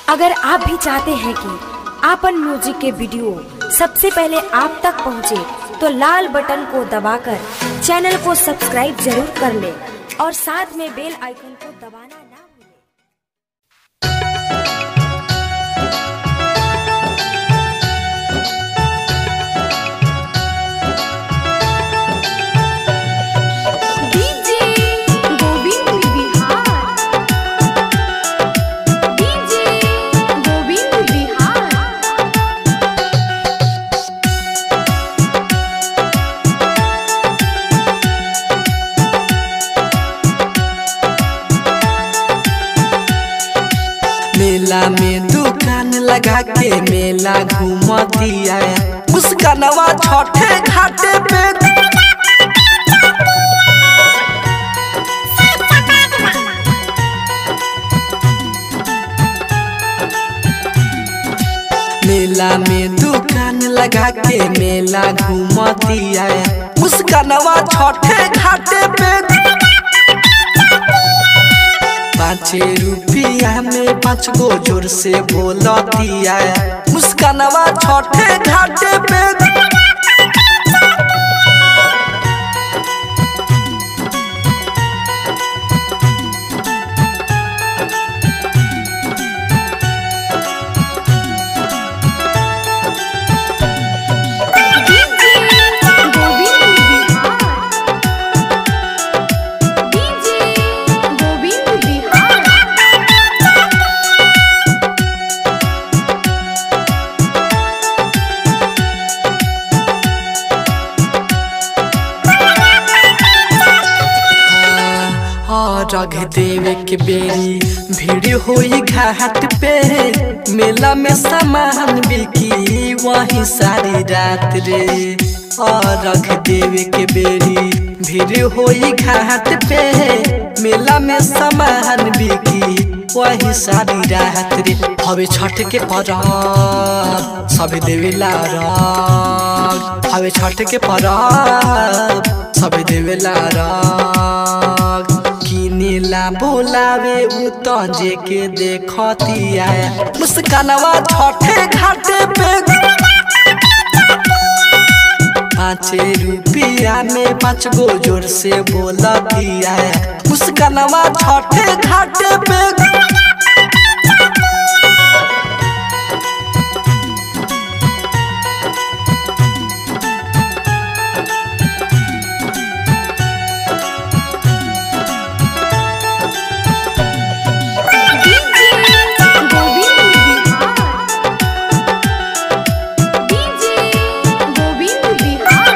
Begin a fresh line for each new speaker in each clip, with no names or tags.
अगर आप भी चाहते हैं कि आपन म्यूजिक के वीडियो सबसे पहले आप तक पहुंचे, तो लाल बटन को दबाकर चैनल को सब्सक्राइब जरूर कर ले और साथ में बेल आइकन को दबाना ना भूलें।
डीजे गोविंद बिहार डीजे गोविंद बिहार
मेला में दुकान लगा के मेला घूमतिया मुस्कानवा छठे घाटे पे मेला में दुकान लगा के मेला घूमतिया मुस्कानवा छठे घाटे पे पाँचे रुपया में पाँच गो जोर से बोलतिया मुस्कानवा छठे घाटे पे
डीजे गोविंद बिहार डीजे गोविंद बिहार
रग देवे के बेरी भीड़ होई घाट पे मेला में सामान बिकी वही सारी रात रे और रग देवे के बेरी भीड़ होई घाट पे मेला में सामान बिकी वही सारी रात रे हवे छठ के परब सभी देवेला रग हवे छठ के परब सभी देवेला रग किनेला बोलावे उ तंजे के देखतिया मुस्कानवा छठे घाटे पे पाँचे रुपया में पाँच गो जोर से बोलतिया मुस्कानवा छठे घाटे पे
डीजे गोविंद बिहार डीजे गोविंद बिहार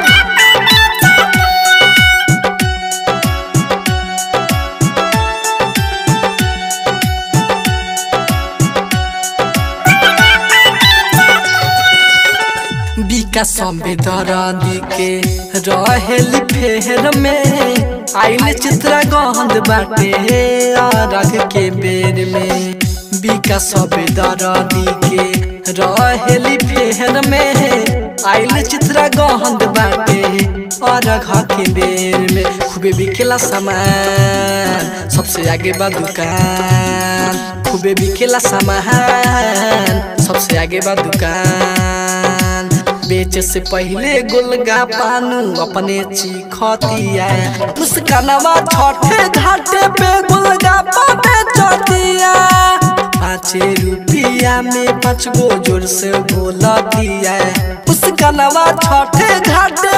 विकास संवेदरादी के रहेल फेर में आइल चित्र गहंद बाटे रग के बेर में विकास संवेदरादी के रहेल फेर में आइल चित्र गहंद बाटे रग के बेर में खूबे बिकेला सामान सबसे आगे बा दुकान खूबे बिकेला सामान सबसे आगे बा दुकान बेचे से पहले गोलगा पानू अपने चिखतिया मुस्कानवा छठे घाटे पे गोलगा पाने चतिया पाँचे रुपया में पाँच गो जोर से बोलतिया मुस्कानवा छठे घाटे